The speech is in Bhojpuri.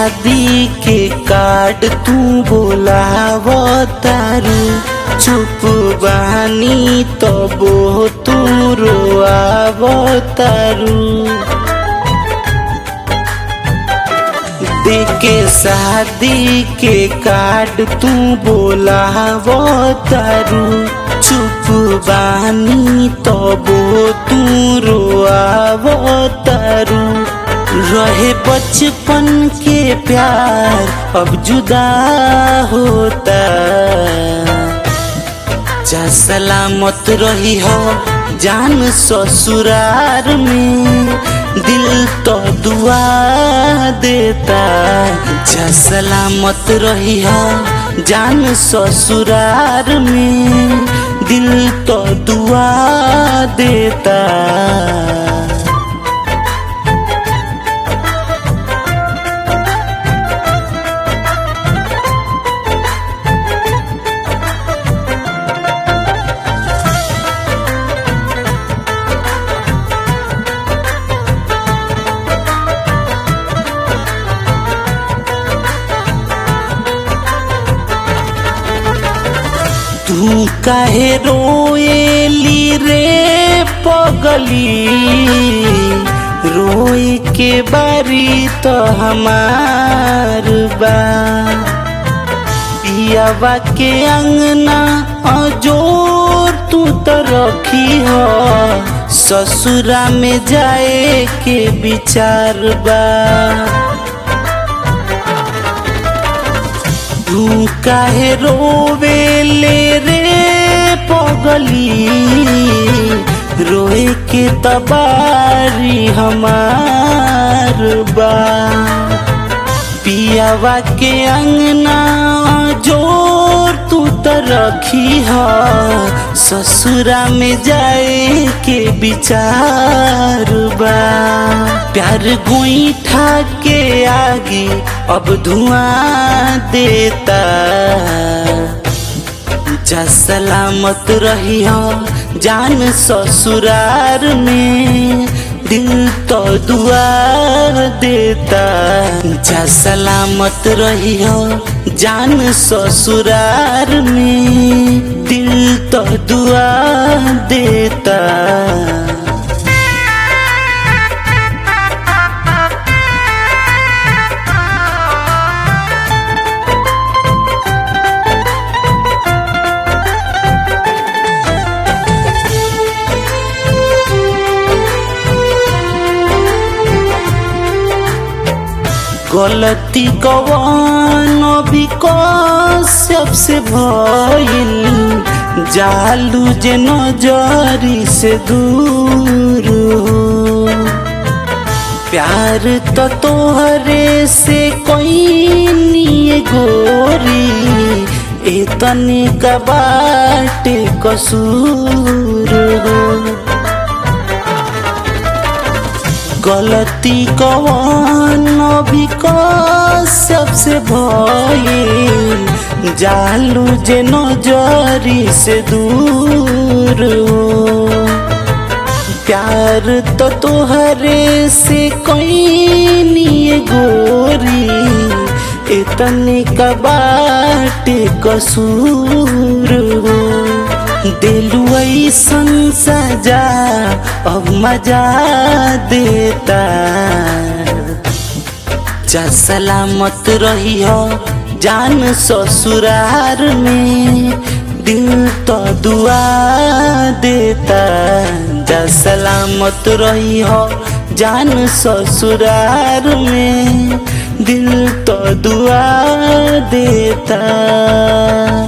शादी के कार्ड तू बोलाव तारू चुप बानी तबो तू रोआव तारू देके शादी के कार्ड तू बोलाव तारू चुप बानी तबो तू रोआव तारू रहे बचपन के प्यार अब जुदा होता जा सलामत रही हो जान ससुरार में दिल तो दुआ देता जा सलामत रही हो जान ससुरार में दिल तो दुआ देता तू काहे रोएली रे पगली रोए के बारी तो हमार बा पियावा के अंगना अजोर तू तो रखी हो ससुरा में जाए के विचार बा तू काहे रोवेले रे पगली रोए के तबारी हमार बा पियावा के अंगना जोर तू तो रखी हो ससुरा में जाए के विचार बा प्यार गोईठा के आगे अब धुआं देता जा सलामत रही हो जान ससुरार में दिल तो दुआ देता जा सलामत रही हो जान ससुरार में दिल तो दुआ देता गलती कवन भी कश्यप से भइल जालू जे नजरी से दूर हो प्यार तो तोहरे से कोई नहीं गोरी इतनी का बाटे कसूर हो गलती कवन भी सबसे भइल जालू जे नजरी से दूर हो प्यार तो तोहरे से कोई नहीं गोरी इतने का बाटे कसूर हो दिलु ऐसन सजा अब मजा देता जा सलामत रही हो जान ससुरार में दिल तो दुआ देता जा सलामत रही हो जान ससुरार में दिल तो दुआ देता